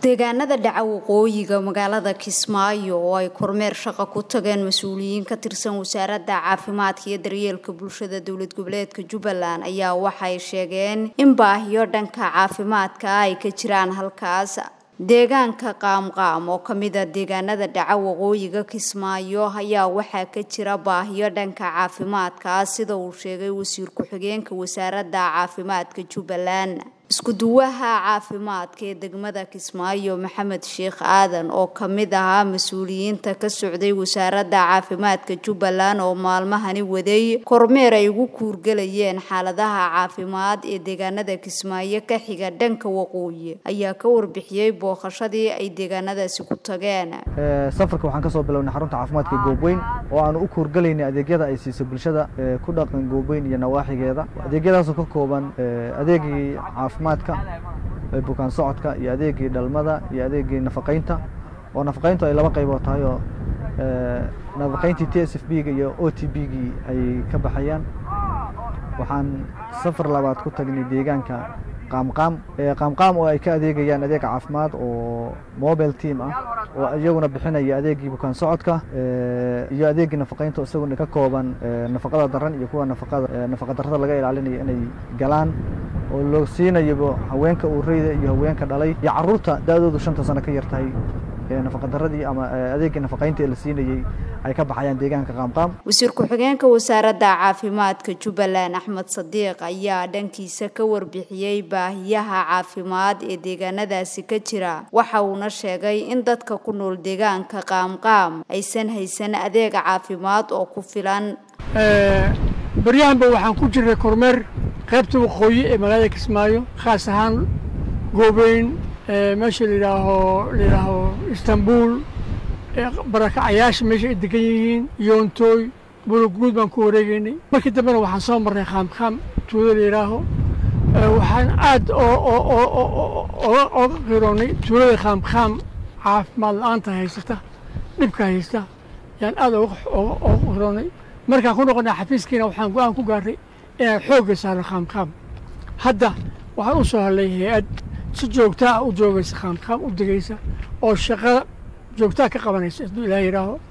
deegaanada dhaca waqooyiga magaalada kismaayo oo ay kormeer shaqo ku tageen mas-uuliyiin ka tirsan wasaaradda caafimaadka iyo daryeelka bulshada dowlad goboleedka jubbaland ayaa waxay sheegeen in baahiyo dhanka caafimaadka ay ka jiraan halkaas deegaanka qaamqaam oo kamida deegaanada dhaca waqooyiga kismaayo ayaa waxaa ka jira baahiyo dhanka caafimaadka sida uu sheegay wasiir ku-xigeenka wasaaradda caafimaadka jubbaland isku-duwaha caafimaadka ee degmada kismaayo maxamed sheekh aadan oo kamid ahaa mas-uuliyiinta ka socday wasaaradda caafimaadka jubbaland oo maalmahani waday kormeer ay ugu kuurgalayeen xaaladaha caafimaad ee deegaanada kismaayo ka xiga dhanka waqooyi ayaa ka warbixiyey booqashadii ay deegaanadaasi ku tageen safarka waxaan kasoo bilownay xarunta caafimaadka goobweyn oo aanu u kuurgalaynay adeegyada ay siiso bulshada ku dhaqan goobweyn iyo nawaaxigeeda adeegyadaasoo ka kooban adeegii caafimaadka bukaan socodka iyo adeegii dhalmada iyo adeegii nafaqaynta oo nafaqayntu ay laba qaybood tahay oo nafaqayntii t s f b ga iyo o t b gii ay ka baxayaan waxaan safar labaad ku tagnay deegaanka qaamqaam qaamqaam oo ay ka adeegayaan adeeg caafimaad oo mobile team ah oo iyaguna bixinaya adeegii bukaan socodka iyo adeegii nafaqaynta isaguna ka kooban nafaqada daran iyo kuwa nafaqada nafaqa darrada laga ilaalinayo inay galaan oo loo siinayo haweenka uureyda iyo haweenka dhalay iyo caruurta da-doodu shanta sano ka yar tahay nafaqadaradii ama adeegii nafaqaynta ee la siinayey ay ka baxayaan deegaanka qaamqaam wasiir ku-xigeenka wasaaradda caafimaadka jubbaland axmed sadiiq ayaa dhankiisa ka warbixiyey baahiyaha caafimaad ee deegaanadaasi ka jira waxa uuna sheegay in dadka ku nool deegaanka qaamqaam aysan haysan adeeg caafimaad oo ku filan baryahanba waxaan ku jirnay kormeer qaybta waqooyi ee magaalada kismaayo khaas ahaan goobeyn meesha layidhaaho layidhaaho istanbul barakacayaasha meesha ay degan yihiin yoontooy buluguud baan ku wareegeynay markii dambena waxaan soo marnay qaamqaam tuulo layidhaaho waxaan aad oga qiroonnay tuulada qaamqaam caafimaad la-aanta haysata dhibka haysta yaan aad oga qiroonnay markaan ku noqonay xafiiskiina waxaan go-aan ku gaarray inaan xoogga saarno qaamqaam hadda waxaan u soo hadlay hay-ad si joogtaa ah u joogaysa qaamqaam u degaysa oo shaqada joogtaa ka qabanaysa hadduu ilaah yidhaaho